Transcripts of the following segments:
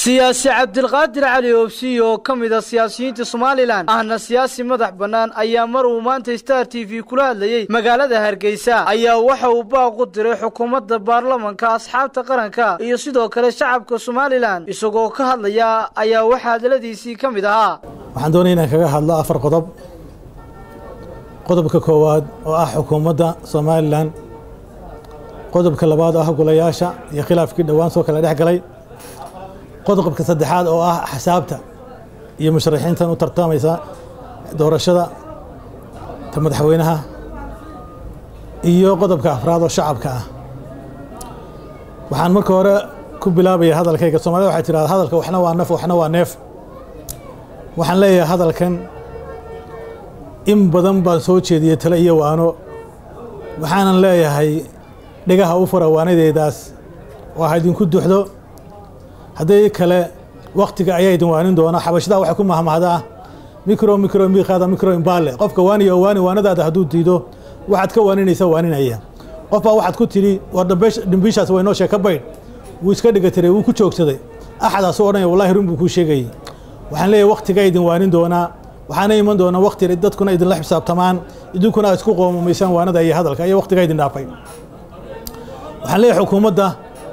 siyaasi cabdilqaadir cali oobsiy oo ka mid a siyaasiyiinta somalilan ahna siyaasi madax bannaan ayaa mar uu maanta star t v kula hadlayey magaalada hargeysa ayaa waxa uu baaq u diray xukuumadda baarlamanka asxaabta qaranka iyo sidoo kale shacabka somalilan isagoo ka hadlaya ayaa waxaa hadaladiisii ka mid ahaa waxaan doonaya inaan kaga hadlo afar qodob qodobka koowaad oo ah xukuumadda somalilan qodobka labaad oo ah golayaasha iyo khilaafkii dhowaan soo kala dhex galay qodobka saddexaad oo ah axsaabta iyo musharaxiintan u tartamaysa doorashada ta madaxweynaha iyo qodobka afraad oo shacabka ah waxaan marka hore ku bilaabaya hadalkayga soomaalida waxay tidhahda hadalka waxna waa naf waxna waa neef waxaan leeyahay hadalkan in badan baan soo jeediyey tale iyo waano waxaanan leeyahay dhegaha u fura waanadeedaas oo ha idinku duxdo haddii kale waktiga ayaa idin waanin doona xabashadaa waxay ku mahmahdaa micro micro miiqaada micro imbaale qofka waaniya oo waani waanadaada hadduu diido waxaad ka waaninaysa waaninaya qof baa waxaad ku tidhi war dhimbiishaas waynoo sheeka baydh wuu iska dhigatiray wuu ku joogsaday axadaasuu odhanaya wallahi run buu kuu sheegayey waxaan leeyahay waktigaa idin waanin doonaa waxaana iman doona wakti dadkuna idinla xisaabtamaan idinkuna aad isku qoomumaysaan waanada iyo hadalka iyo waktigaa idin dhaafay waxaan leeyahay xukuumadda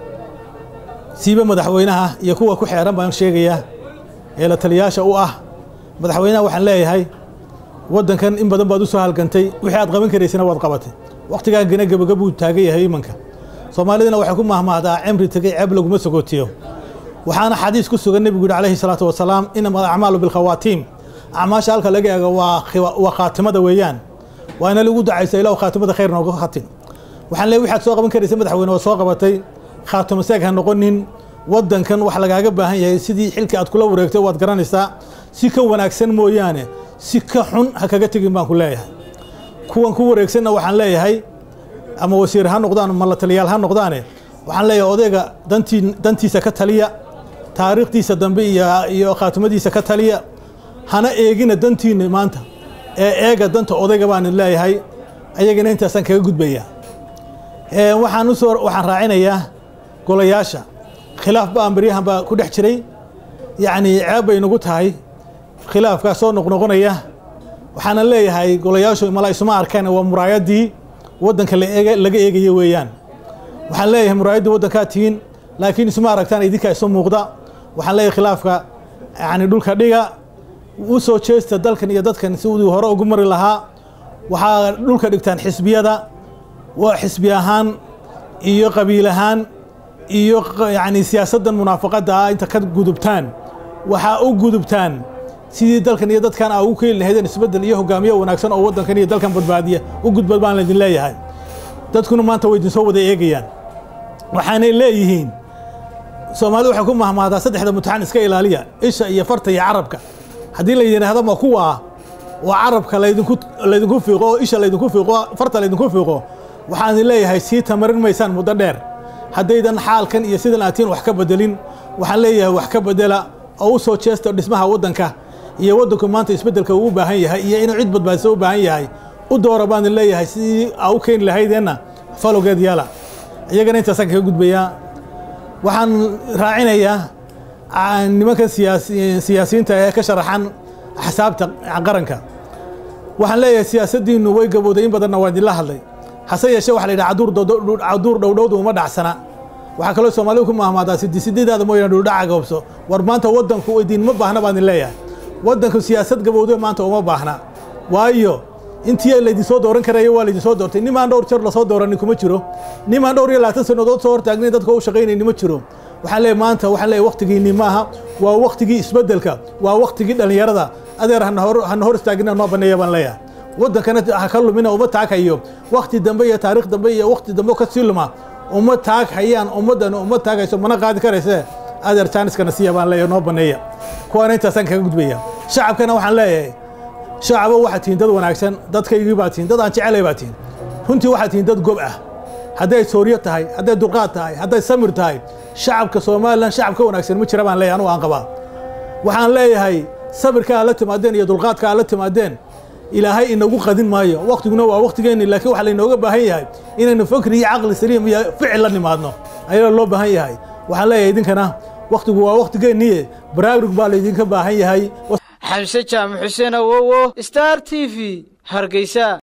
siiba madaxweynaha iyo kuwa ku xeeran baan sheegayaa ee la taliyaasha u ah madaxweynaha waxaan leeyahay waddankan in badan baad u soo halgantay wixii aad qaban karaysana waad qabatay wakhtigaa gena gebagabuu taagan yahay imanka soomaalidana waxay ku mahmahdaa cimri tegey ceeb laguma sogootiyo waxaana xadiis ku sugan nebigu yihi calayhi salaatu wasalaam inama alacmaalu bilkhawaatiim acmaasha halka laga eego waa khaatimada weeyaan waana lagu dacaysa ilahu khaatimada khayr nooga khatim waxaan leeyahy waxaad soo qaban karaysa madaxweyne waa soo qabatay khaatimo seeg ha noqonin waddankan wax lagaaga baahan yahay sidii xilka aad kula wareegtay waad garanaysaa si ka wanaagsan mooyaane si ka xun ha kaga tegin baan ku leeyahay kuwan ku wareegsanna waxaan leeyahay ama wasiir ha noqdaan ama la taliyaal ha noqdaane waxaan leeyahay odayga dantii dantiisa ka taliya taariikhdiisa dambe iyo khaatimadiisa ka taliya hana eegina dantiina maanta ee eega danta odayga baan leeyahay ayagana intaasaan kaga gudbaya waxaan usoo waxaan raacinayaa golayaasha khilaaf baan baryahan baa ku dhex jiray yacnii ceeb bay nagu tahay khilaafkaas soo noqnoqonaya waxaana leeyahay golayaashu mala isuma arkaan waa muraayaddii waddanka laga eegaya weeyaan waxaan leeyahay muraayaddii waddankaa tihiin laakiin isuma aragtaan idinkaa isu muuqda waxaan leeyahay khilaafka yacni dhulka dhiga u soo jeesta dalkan iyo dadkan si uu hore ugu mari lahaa waxaa dhulka dhigtaan xisbiyada waa xisbi ahaan iyo qabiil ahaan iyo yacni siyaasaddan munaafaqadda ah inta ka gudubtaan waxaa u gudubtaan sidii dalkan iyo dadkan aa ugu keeni lahaydeen isbeddel iyo hogaamiyo wanaagsan oo waddankan iyo dalkan badbaadiya u gudbad baan laydin leeyahay dadkuna maanta way idinsoo wada eegayaan waxaanay leeyihiin soomaalida waxay ku mahmahdaa saddexda mutaxan iska ilaaliya isha iyo farta iyo carabka haddii la yidhaahdo ma kuwa oo carabka laydinku laydinku fiiqo oo isha laydinku fiiqo farta laydinku fiiqo waxaan leeyahay sii tamarin maysaan muddo dheer haddaydan xaalkan iyo sidan aatiin wax ka bedelin waxaan leeyahay wax ka bedela oo u soo jeesta dhismaha waddanka iyo waddanku maanta isbeddelka uu u baahan yahay iyo inuu cid badbaadisa u baahan yahay u doora baan leeyahay sidii aa u keeni lahaydeenna falowgeed yaala iyagana intaasaan kaga gudbayaa waxaan raacinayaa nimankan siyaasiyiinta ee ka sharaxan axsaabta qaranka waxaan leeyahay siyaasaddiinnu way gabowday in badanna waa idinla hadlay hase yeeshee waxa la yidhaha caduur dhowdhowda uma dhacsana waxaa kaloo soomaalidu ku mahmaadaa sidisideedaada mooyaan dhuldhaca goobso war maanta waddanku idinma baahna baan idin leeyahay waddanku siyaasad gabowde maanta uma baahna waayo intii laydinsoo dooran karaya waa laydinsoo doortay nimaan dhowr jeer lasoo dooranin kuma jiro nimaan dhowr iyo labaatan sannadood soo hortaagnin dadka u shaqaynayni ma jiro waxaan leeyahay maanta waxaan leeyahay waktigiinni maaha waa waktigii isbeddelka waa waktigii dhallinyarada adeer hana hor istaagina noo banneeya baan leeyahay waddankana ha ka lumina uma taaghayo wakti dambe iyo taarikh dambe iyo wakti dambe ka sii luma uma taag hayaan ummaddana uma taaghayso mana qaadi karayse adeer jaaniskana siiya baan leeyahay noo banneeya kuwaana intaasaan kaga gudbaya shacabkana waxaan leeyahay shacabo waxaad tihiin dad wanaagsan dadkaygii baa tihiin dad aan jecelay baa tihiin runtii waxaad tihiin dad gob ah hadday sooriyo tahay hadday dulqaad tahay hadday samir tahay shacabka somalilan shacab ka wanaagsan ma jira baan leeyahay anugu aan qabaa waxaan leeyahay sabirka aad la timaadeen iyo dulqaadka aad la timaadeen ilaahay inagu qadin maayo waktiguna waa waktigeenni laakiin waxaa laynooga baahan yahay inaynu fakri iyo caqli saliim iyo ficil la nimaadno ayaa loo baahan yahay waxaan leeyahay idinkana wakhtigu waa wakhtigeeniye baraarug baa laydinka baahan yahay xamse jaamac xuseen awowo star t v hargeysa